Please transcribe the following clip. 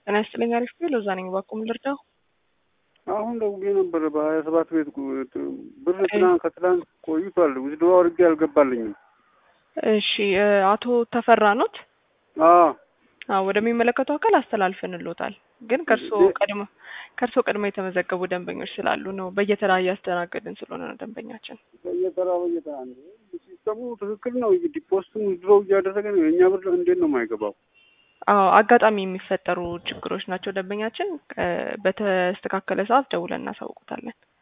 ጤና ይስጥልኝ። አሪፍ ቤ ሎዛ ነኝ። ባኩም ልርዳው። አሁን ደውዬ ነበረ በሀያ ሰባት ቤት ብር ትናንት ከትላንት ቆይቷል። ውዝድባ አድርጌ አልገባልኝም። እሺ አቶ ተፈራ ኖት? አዎ አዎ ወደሚመለከተው አካል አስተላልፈንሎታል። ግን ከእርሶ ቀድሞ ከእርሶ ቀድሞ የተመዘገቡ ደንበኞች ስላሉ ነው። በየተራ እያስተናገድን ስለሆነ ነው ደንበኛችን። በየተራ በየተራ ሲስተሙ ትክክል ነው። ዲፖስቱም ውዝድሮ እያደረገ ነው። የእኛ ብር እንዴት ነው የማይገባው? አዎ አጋጣሚ የሚፈጠሩ ችግሮች ናቸው። ደንበኛችን በተስተካከለ ሰዓት ደውለን እናሳውቁታለን።